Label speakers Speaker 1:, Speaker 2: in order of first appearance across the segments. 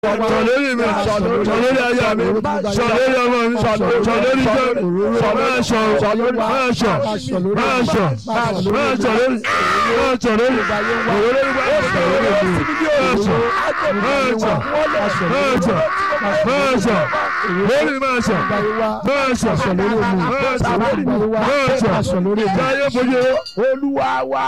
Speaker 1: sọ lórí mi sọ lórí aya mi sọ lórí ọmọ mi sọ lórí iṣẹ́ mi sọ máa sọ máa sọ máa sọ máa sọ lórí máa sọ lórí òwúrọ̀ nípa sọ lórí mi máa sọ máa sọ máa sọ máa sọ lórí máa sọ máa sọ máa sọ lórí máa sọ káyé fojú
Speaker 2: olúwa wa.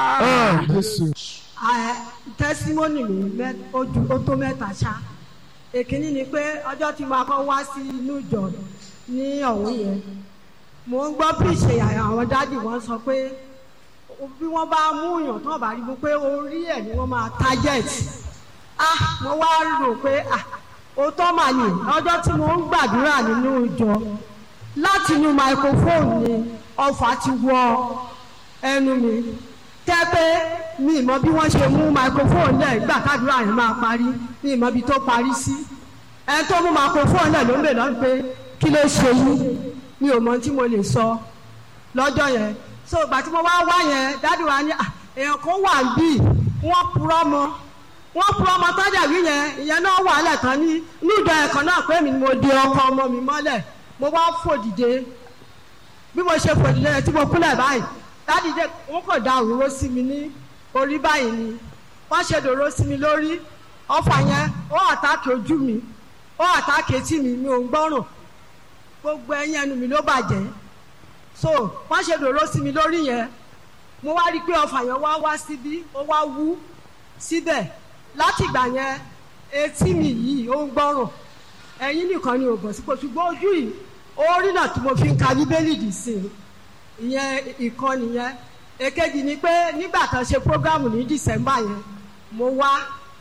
Speaker 3: tẹsímọ́nì mi mẹ́- ó ju- ó tó mẹ́ta ṣá èkínní ni pé ọjọ́ tí mo kọ́ wá sí inú ìjọ ní ọ̀hún yẹn mo ń gbọ́ píṣe àwọn dádì wọn sọ pé bí wọ́n bá mú yàn tán bá rí mu pé orí ẹ̀ ni wọ́n máa target ah mo wá rò pé ah òótọ́ mà ní ọjọ́ tí mo ń gbàdúrà nínú ìjọ láti inú microphone ni ọfà ti wọ ẹnu mi tẹ́ pé mi ìmọ̀ bí wọ́n ṣe mú microphone náà gbà kádùrà yẹn máa parí mi ìmọ̀ bí tó parí sí ẹ tó mú microphone náà ló ń bè lọ́nà pé kí ló ṣe yín mi ò mọ tí mo lè sọ lọ́jọ́ yẹn so ìgbà tí mo wá wá yẹn dádì wa ní "Ah, èèyàn kan wà bí wọ́n purọ́ mọ́ wọ́n purọ́ mọ́ tọ́jà wí yẹn ìyẹn náà wà lẹ́ẹ̀kan ní níjọ ẹ̀kan náà pé mi ni mo di ọkọ ọmọ mi mọ́lẹ̀ mo wá fò dìde bí mo ṣe fò dìde tí mo kúnlẹ̀ báyìí dádì dé wọ́n kò da òróró sí mi ní orí báyìí ni wọ́n ṣe dòró sí mi lórí ọfà yẹn ó àtàkì ojú mi ó àtàkì etí mi mi ò ń gbọ́rùn gbogbo ẹyin ẹnu mi ló bàjẹ́ so wọ́n ṣe dòró sí mi lórí yẹn mo wá rí i pé ọfà yẹn wá wá síbí ó wá wú síbẹ̀ láti ìgbà yẹn etí mi yìí ó ń gbọ́rùn ẹ̀yin nìkan ni ò bọ̀ sípò ṣùgbọ́n ojú yìí orí náà tí mo fi ń ka bíbélì dì sí i ìyẹn ìkan nìyẹn èkejì ni pé nígbà kan ṣe prógámù ní dìsẹ́mbà yẹn mo wá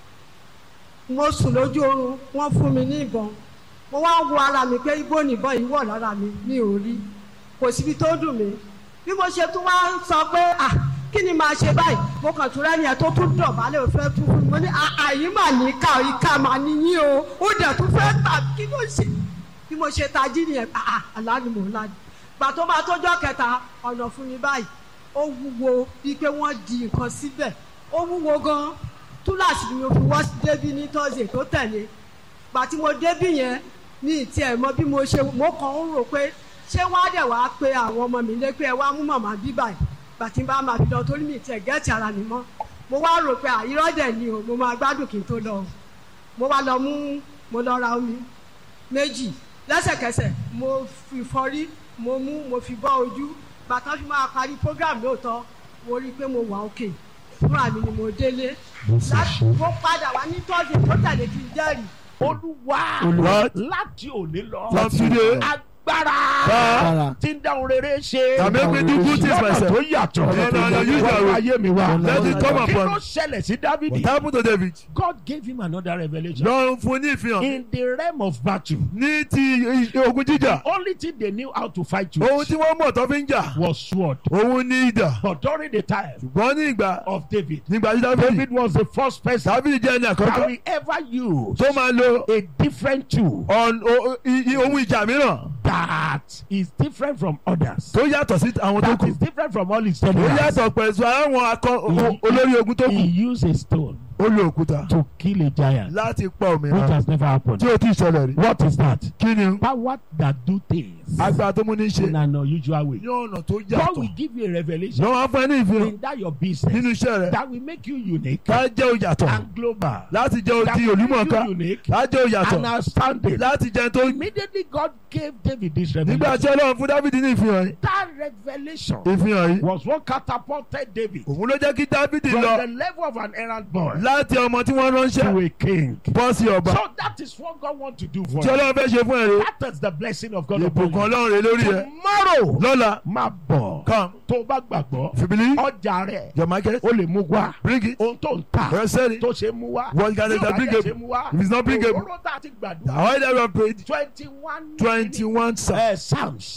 Speaker 3: mo sùn lójú oorun wọ́n fún mi ní ìbọn mo wá ń wo ara mi pé ibo nìbọn yìí wọ̀ lára mi mi ò rí kò síbi tó dùn mí bí mo ṣe tún wá ń sọ pé à kí ni màá ṣe báyìí mo kàn tún rẹ́ni ẹ̀ tó tún dọ̀bálẹ̀ ò fẹ́ tún fún mi mo ní àyí mà ní ká ìka mà níyìn o ó dẹ̀ tún fẹ́ tà kí ló ṣe bí mo ṣe tají nìyẹn àà àlá ni mò ń lá gbà tó máa tójọ́ kẹta ọ̀nà fún mi báyìí ó wúwo bíi pé wọ́n di nǹkan síbẹ̀ ó wúwo gan túláàsì ni mo fi wọ́ débí ní tọ́sídẹ̀ẹ́ tó tẹ̀lé gbà tí mo débí yẹn ní ìtì ẹ̀ mọ bí mo ṣe mo kàn ń rò pé ṣé wọ́n á dẹ̀ wá pé àwọn ọmọ mi lé pé ẹ wá mú màmá bí báyìí gbà tí n bá máa fi lọ torí mi ìtì ẹ̀ gẹ́ẹ̀tì ara mi mọ́ mo wá rò pé àyírọ́ dẹ̀ ni o mo máa gbádùn kí n tó lọ o mo wá lọ mú mo lọ ra omi méjì lẹ́sẹ̀kẹsẹ̀ mo fi fọrí mo mú mo fi bọ́ ojú bàtà fi máa parí program lóòótọ́ mo rí i pé mo wà òkè fúnra mi ni mo délé láti mo padà wá ní tọ́sí tó tẹ̀lé kí n jẹ́rìí
Speaker 2: olúwa
Speaker 1: Olúwa.
Speaker 2: láti òní lọ
Speaker 1: From today.
Speaker 2: agbára
Speaker 1: Agbára.
Speaker 2: tí ń dáhùn rere ṣe
Speaker 1: That make me do good things
Speaker 2: lọ́nà
Speaker 1: myself.
Speaker 2: tó yàtọ̀
Speaker 1: No, no, no, use that
Speaker 2: wọ́n
Speaker 1: way.
Speaker 2: ayé mi wá
Speaker 1: Let it come
Speaker 2: kí ló
Speaker 1: upon
Speaker 2: ṣẹlẹ̀ sí
Speaker 1: what
Speaker 2: dávidi
Speaker 1: happened to David
Speaker 2: God gave him another revelation
Speaker 1: lọ́run fún ní ìfihàn
Speaker 2: in the realm of battle
Speaker 1: ní ti ogun jíjà
Speaker 2: only thing they knew how to fight
Speaker 1: ohun
Speaker 2: with
Speaker 1: tí wọ́n mọ̀ tó fi ń jà
Speaker 2: was sword
Speaker 1: òun ní idà
Speaker 2: but during the time
Speaker 1: ṣùgbọ́n ní ìgbà
Speaker 2: of David
Speaker 1: nígbà tí David
Speaker 2: David was the first person
Speaker 1: David jẹ́ ẹni
Speaker 2: that
Speaker 1: àkọ́kọ́
Speaker 2: will ever use
Speaker 1: tó máa lo
Speaker 2: a different tool
Speaker 1: ọ̀n- o- i- i- ohun ìjà mìíràn
Speaker 2: that is different from others.
Speaker 1: tó yàtọ̀ sí àwọn tó
Speaker 2: that
Speaker 1: kù
Speaker 2: is different from all his
Speaker 1: ó
Speaker 2: generals.
Speaker 1: yàtọ̀ pẹ̀lú àwọn akọ o- olórí ogun tó
Speaker 2: He
Speaker 1: kù
Speaker 2: used a stone
Speaker 1: ó lo òkúta
Speaker 2: to kill a giant,
Speaker 1: láti pa
Speaker 2: which
Speaker 1: òmìnira
Speaker 2: has never happened.
Speaker 1: tí ó ti ṣẹlẹ̀ rí
Speaker 2: What is that?
Speaker 1: kí ni
Speaker 2: Power that do things
Speaker 1: agbára tó mú ní ṣe
Speaker 2: in an unusual way.
Speaker 1: ní ọ̀nà tó
Speaker 2: God
Speaker 1: yàtọ̀
Speaker 2: will give you a revelation
Speaker 1: lọ́wọ́ á fún ẹ ní ìfihàn
Speaker 2: in that your business
Speaker 1: nínú iṣẹ́ rẹ̀
Speaker 2: that will make you unique
Speaker 1: ká jẹ́ òyàtọ̀
Speaker 2: and global.
Speaker 1: láti jẹ́
Speaker 2: That
Speaker 1: oti
Speaker 2: will
Speaker 1: olúmọ̀ọ́ká
Speaker 2: make you unique
Speaker 1: láti jẹ́ òyàtọ̀
Speaker 2: and outstanding.
Speaker 1: láti jẹ́ tó
Speaker 2: Immediately God gave David this
Speaker 1: nígbà tí
Speaker 2: revelation.
Speaker 1: ọlọ́run fún Dáfídì ní ìfihàn yìí
Speaker 2: That revelation
Speaker 1: ìfihàn yìí
Speaker 2: was what catapulted David
Speaker 1: òun ló jẹ́ kí Dáfídì
Speaker 2: from
Speaker 1: lọ
Speaker 2: the level of an errand boy
Speaker 1: láti ọmọ tí wọ́n ránṣẹ́
Speaker 2: to a king.
Speaker 1: bọ́ sí ọba
Speaker 2: So that is what God wants to do for
Speaker 1: tí
Speaker 2: you.
Speaker 1: ọlọ́run fẹ́ ṣe fún ẹ rè
Speaker 2: That is the blessing of God upon
Speaker 1: ìbùkún
Speaker 2: you.
Speaker 1: ọlọ́run rè lórí ẹ
Speaker 2: Tomorrow,
Speaker 1: lọ́la
Speaker 2: máa bọ̀.
Speaker 1: come
Speaker 2: Tó o bá gbàgbọ́,
Speaker 1: fìbílí
Speaker 2: ọjà rẹ̀
Speaker 1: your market
Speaker 2: ó lè mú wá.
Speaker 1: bring it
Speaker 2: Ohun tó ń tà
Speaker 1: your selling
Speaker 2: tó ṣe mú wá.
Speaker 1: What can
Speaker 2: Tí
Speaker 1: it
Speaker 2: ò bá
Speaker 1: bring
Speaker 2: dẹ̀
Speaker 1: it?
Speaker 2: ṣe mú wá.
Speaker 1: If it's not bring it-
Speaker 2: Òróró tá a ti
Speaker 1: the
Speaker 2: gbàdúrà.
Speaker 1: oil that we have paid
Speaker 2: Twenty one
Speaker 1: twenty one psalm
Speaker 2: eh, psalms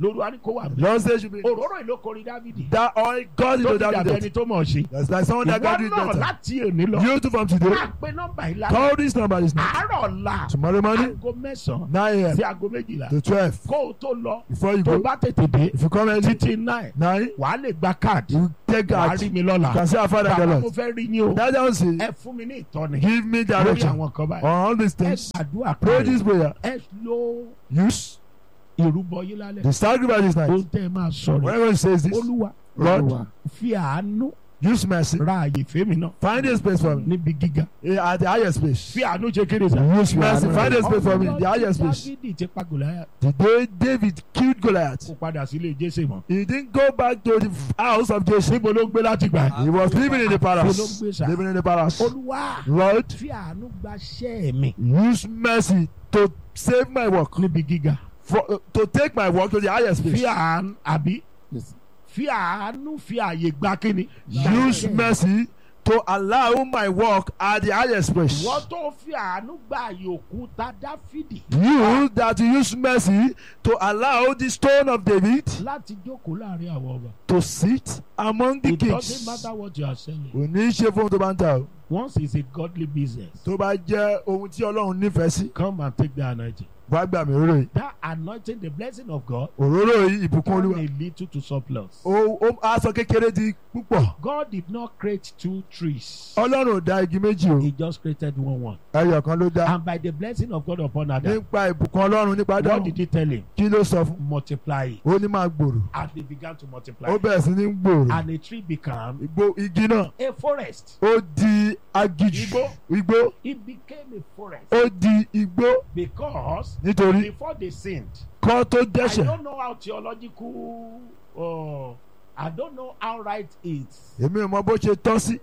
Speaker 2: lóru wa ni kó wà mí.
Speaker 1: Lord says should be
Speaker 2: òróró ìlú kọrin dávidi.
Speaker 1: that oil God
Speaker 2: tó
Speaker 1: into
Speaker 2: ti dàbí
Speaker 1: David.
Speaker 2: ẹni tó mọ̀ ṣe.
Speaker 1: That's like someone that
Speaker 2: ìwọ
Speaker 1: God did
Speaker 2: náà
Speaker 1: better.
Speaker 2: láti òní lọ.
Speaker 1: You too from today.
Speaker 2: máa pe nọ́mbà yìí lálẹ́.
Speaker 1: Call this number this night.
Speaker 2: àárọ̀ ọ̀la.
Speaker 1: Tomorrow morning,
Speaker 2: aago mẹ́sàn-án
Speaker 1: 9 a.m.
Speaker 2: sí aago méjìlá.
Speaker 1: to 12.
Speaker 2: kó o tó lọ.
Speaker 1: Before you
Speaker 2: tó
Speaker 1: go,
Speaker 2: bá tètè dé.
Speaker 1: if you come early,
Speaker 2: títí náà
Speaker 1: 9,
Speaker 2: wàá lè gba káàdì.
Speaker 1: you take
Speaker 2: wàá
Speaker 1: out.
Speaker 2: rí
Speaker 1: You
Speaker 2: mi lọ́la.
Speaker 1: can say our Father the
Speaker 2: bàbá mo
Speaker 1: Lord.
Speaker 2: fẹ́ rí ni o.
Speaker 1: That's how say,
Speaker 2: ẹ fún mi ní ìtọ́ni.
Speaker 1: give me
Speaker 2: lórí
Speaker 1: direction
Speaker 2: àwọn kan báyìí.
Speaker 1: on all these
Speaker 2: ẹ
Speaker 1: things.
Speaker 2: gbàdúrà
Speaker 1: Pray
Speaker 2: kan.
Speaker 1: this prayer.
Speaker 2: ẹ lo
Speaker 1: Use
Speaker 2: ìrúbọ yín lálẹ́.
Speaker 1: the sacrifice this
Speaker 2: ohun
Speaker 1: night.
Speaker 2: tẹ́ ẹ máa sọ rẹ̀.
Speaker 1: Whenever he says this,
Speaker 2: olúwa
Speaker 1: Lord,
Speaker 2: fi àánú
Speaker 1: use mercy.
Speaker 2: ra àyè fèmí náà
Speaker 1: Find a space for me
Speaker 2: níbi gíga.
Speaker 1: eh, at the highest place.
Speaker 2: fi àánú ṣe kéde sá.
Speaker 1: Use mercy. Find a space for me, the highest place.
Speaker 2: dávidi ti pa gòláyà
Speaker 1: The day David killed Goliath,
Speaker 2: kó padà sílé jésè mọ́.
Speaker 1: he didn't go back to the house of Jesse.
Speaker 2: níbo ló ń gbé láti gbà.
Speaker 1: He was living in the palace.
Speaker 2: Olóńgbé sá.
Speaker 1: Living in the palace.
Speaker 2: olúwa
Speaker 1: Lord,
Speaker 2: fi àánú gba ṣẹ́ mi
Speaker 1: use mercy to save my work,
Speaker 2: níbi gíga.
Speaker 1: for, uh, to take my work to the highest
Speaker 2: fi
Speaker 1: place.
Speaker 2: àánú àbí
Speaker 1: Yes.
Speaker 2: fi àánú fi àyè gba kíni.
Speaker 1: Use mercy to allow my work at the highest place.
Speaker 2: wọ́n tó fi àánú gba àyè òkúta dáfídì.
Speaker 1: You that use mercy to allow the stone of David
Speaker 2: láti jókòó láàrin àwọn ọba.
Speaker 1: to sit among the
Speaker 2: it doesn't
Speaker 1: kings.
Speaker 2: matter what you are selling.
Speaker 1: Kò ní í ṣe fún ohun tó bá ń ta o.
Speaker 2: once it's a godly business.
Speaker 1: Tó bá jẹ́ ohun tí Ọlọ́run nífẹ̀ẹ́ sí,
Speaker 2: come and take the anointing.
Speaker 1: wá gbà mí róró yìí.
Speaker 2: that anointing the blessing of God.
Speaker 1: Òróró yìí ìbùkún
Speaker 2: turn
Speaker 1: Olúwa.
Speaker 2: a little to surplus.
Speaker 1: Ó ó aṣọ kékeré di púpọ̀.
Speaker 2: God did not create two trees.
Speaker 1: Ọlọ́run ò dá igi méjì o.
Speaker 2: He just created one one.
Speaker 1: Ẹyọ kan ló dá.
Speaker 2: And by the blessing of God upon Adam,
Speaker 1: Nípa ìbùkún Ọlọ́run nípa
Speaker 2: what
Speaker 1: dáhùn.
Speaker 2: did he tell him?
Speaker 1: Kí ló sọ fún?
Speaker 2: Multiply it.
Speaker 1: Ó ní máa gbòòrò.
Speaker 2: And they began to multiply.
Speaker 1: Ó bẹ̀rẹ̀ sí ní gbòòrò.
Speaker 2: And a tree became
Speaker 1: Igbó igi náà.
Speaker 2: a forest.
Speaker 1: Ó di agijù.
Speaker 2: Igbó.
Speaker 1: Igbó.
Speaker 2: It became a forest
Speaker 1: Ó di igbó.
Speaker 2: because
Speaker 1: Nítorí
Speaker 2: before they sinned,
Speaker 1: kọ́ tó
Speaker 2: I
Speaker 1: dẹ́ṣẹ̀.
Speaker 2: don't know how theological, uh, I don't know how right it,
Speaker 1: Èmi ò mọ bó ṣe tọ́ sí.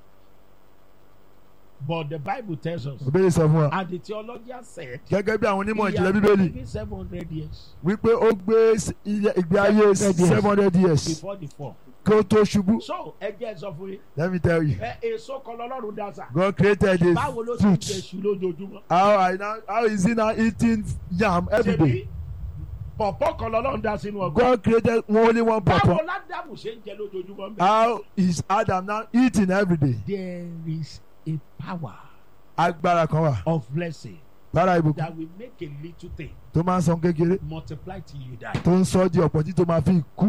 Speaker 2: but the Bible tells us,
Speaker 1: Òbéèrè sọ fún wa.
Speaker 2: and the theologian said,
Speaker 1: Gẹ́gẹ́ bí àwọn onímọ̀
Speaker 2: he
Speaker 1: ìjìnlẹ̀
Speaker 2: had
Speaker 1: Bíbélì.
Speaker 2: been living 700 years
Speaker 1: Wípé ó gbé s- ilé- ìgbé ayé
Speaker 2: 700 years.
Speaker 1: seven hundred years
Speaker 2: before the fall.
Speaker 1: kí ó tó ṣubú.
Speaker 2: So, ẹ jẹ́ sọ fún yín,
Speaker 1: Let me tell you.
Speaker 2: ẹ èso kan lọ́lọ́run dá sà.
Speaker 1: God created a
Speaker 2: Báwo ló ti
Speaker 1: fruit.
Speaker 2: jẹ ṣu lójoojúmọ́?
Speaker 1: How I now how is he now eating yam every day?
Speaker 2: Ṣebí pọ̀pọ̀ kan lọ́lọ́run dá sínú ọgbà.
Speaker 1: God created only one
Speaker 2: Báwo
Speaker 1: purpose.
Speaker 2: ládàmù ṣe ń jẹ lójoojúmọ́?
Speaker 1: How is Adam now eating every day?
Speaker 2: There is a power
Speaker 1: Agbára kan wà.
Speaker 2: of blessing
Speaker 1: Lára ìbùkún
Speaker 2: that will make a little thing
Speaker 1: tó máa ń san kékeré
Speaker 2: multiply till you die.
Speaker 1: tó ń sọ di ọ̀pọ̀ tí tó máa fi kú.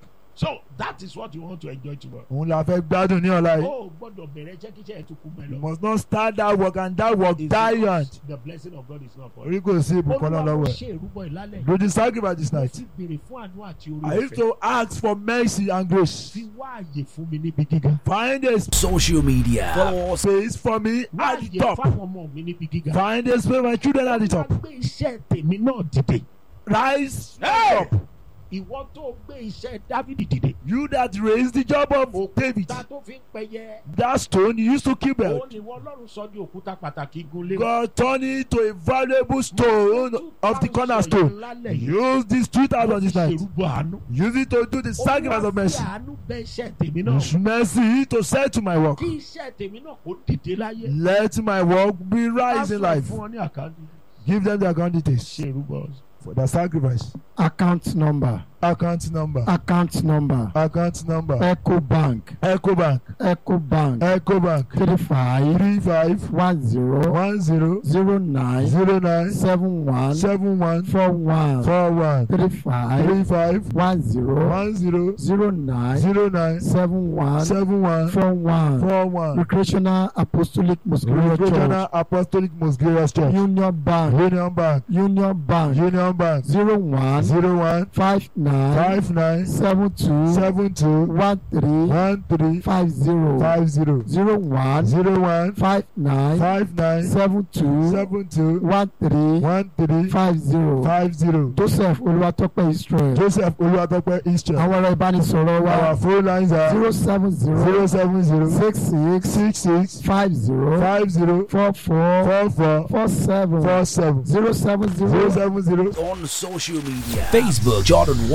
Speaker 2: So that is what you want to enjoy tomorrow.
Speaker 1: Òun la fẹ́ gbádùn ní ọ̀la yìí.
Speaker 2: Oh, gbọ́dọ̀ bẹ̀rẹ̀ jẹ́ kí iṣẹ́ ẹ̀ tún kú mẹ́
Speaker 1: You
Speaker 2: lọ.
Speaker 1: must not start that work and that work
Speaker 2: It's
Speaker 1: die
Speaker 2: because
Speaker 1: young.
Speaker 2: The blessing of God is not for you.
Speaker 1: Orí kò sí ìbùkún náà
Speaker 2: Olúwa mo
Speaker 1: lọ́wọ́ ẹ̀.
Speaker 2: ṣe ìrúbọ ìlálẹ̀.
Speaker 1: Do the sacrifice this
Speaker 2: Mo
Speaker 1: night.
Speaker 2: ti béèrè fún àánú àti
Speaker 1: I
Speaker 2: orí
Speaker 1: used
Speaker 2: ọ̀fẹ́.
Speaker 1: to ask for mercy and grace.
Speaker 2: Fi wá àyè fún mi níbi gíga.
Speaker 1: Find a
Speaker 4: social media.
Speaker 1: follow space for me
Speaker 2: Wá
Speaker 1: at the
Speaker 2: àyè
Speaker 1: top.
Speaker 2: fáwọn ọmọ mi níbi gíga.
Speaker 1: Find a space for my children at the
Speaker 2: Wá
Speaker 1: top.
Speaker 2: gbé iṣẹ́ tèmi náà dìde.
Speaker 1: Rise
Speaker 2: Hey!
Speaker 1: up.
Speaker 2: Ìwọ tó gbé iṣẹ́ Dávidi dìde.
Speaker 1: You that raised the job of David.
Speaker 2: Òkúta tó fi ń pẹyẹ.
Speaker 1: That stone you used to keep
Speaker 2: Ó
Speaker 1: it.
Speaker 2: ní wọ́n Ọlọ́run sọ di òkúta pàtàkì gunlé.
Speaker 1: God turned it to a valuable stone of the cornerstone. Use this two thousand this night.
Speaker 2: Ṣèrúbọ àánú.
Speaker 1: Use it to do the sacrifice of mercy.
Speaker 2: Olúwa fi àánú bẹ iṣẹ́ tèmi náà.
Speaker 1: Use mercy to set to my work.
Speaker 2: Kí iṣẹ́ tèmi náà kó dìde láyé.
Speaker 1: Let my work be rise in
Speaker 2: Á sọ
Speaker 1: life.
Speaker 2: Fún ọ ní àkáǹtì.
Speaker 1: Give them their account details
Speaker 2: Ṣèrúbọ.
Speaker 1: for the sacrifice.
Speaker 5: account number
Speaker 1: Account number.
Speaker 5: account number
Speaker 1: Account number.
Speaker 5: eco bank
Speaker 1: Echo Bank.
Speaker 5: eco bank
Speaker 1: Echo Bank.
Speaker 5: three five
Speaker 1: Three five
Speaker 5: one zero
Speaker 1: one zero
Speaker 5: zero nine
Speaker 1: zero nine
Speaker 5: seven one
Speaker 1: seven one
Speaker 5: four one
Speaker 1: four one
Speaker 5: three five
Speaker 1: three five
Speaker 5: one zero
Speaker 1: one zero
Speaker 5: zero nine
Speaker 1: zero nine
Speaker 5: seven one
Speaker 1: seven one
Speaker 5: four one
Speaker 1: four one.
Speaker 5: recreational apostolic muscular church
Speaker 1: Regional Apostolic Mosgirios Church.
Speaker 5: union bank
Speaker 1: Union Bank.
Speaker 5: union bank
Speaker 1: Union Bank.
Speaker 5: zero one
Speaker 1: Zero one
Speaker 5: five nine
Speaker 1: five nine
Speaker 5: seven two
Speaker 1: seven two
Speaker 5: one three
Speaker 1: one three
Speaker 5: five zero
Speaker 1: five zero
Speaker 5: zero one
Speaker 1: zero one
Speaker 5: five nine
Speaker 1: five nine
Speaker 5: seven two
Speaker 1: seven two
Speaker 5: one three
Speaker 1: one three
Speaker 5: five zero
Speaker 1: five zero.
Speaker 5: joseph olúwatópẹ́ israel
Speaker 1: Joseph Oluwatope Israel.
Speaker 5: àwọn ẹ̀rọ ìbánisọ̀rọ̀ wa
Speaker 1: Our phone lines are
Speaker 5: zero seven zero
Speaker 1: zero seven zero
Speaker 5: six six
Speaker 1: six six
Speaker 5: five zero
Speaker 1: five zero
Speaker 5: four four
Speaker 1: four four
Speaker 5: four seven
Speaker 1: four seven
Speaker 5: zero seven
Speaker 1: zero
Speaker 5: zero
Speaker 1: seven zero
Speaker 4: On social media. Facebook Jordan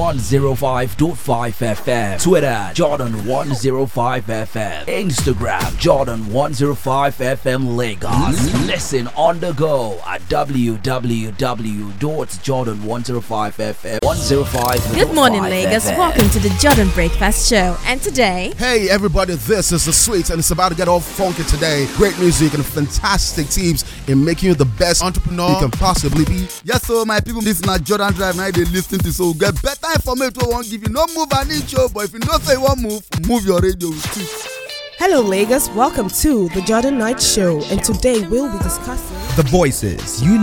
Speaker 4: 105.5 FM. Twitter, Jordan 105 FM. Instagram, Jordan 105 FM Lagos. Listen on the go at www.jordan105fm. 105.
Speaker 6: Good morning, Lagos. Welcome to the Jordan Breakfast Show. And today,
Speaker 7: Hey everybody, this is the Sweets and it's about to get all funky today. Great music and fantastic tips in making you the best entrepreneur you can possibly be.
Speaker 8: Yes, so my people, this na Jordan Drive now they lis ten to so get better information wey wan give you. No move an inch o, but if you know say you wan move, move your radio with it.
Speaker 9: Hello, Lagos. Welcome to the Jordan Knight Show, and today we'll be discussing.
Speaker 10: The voices you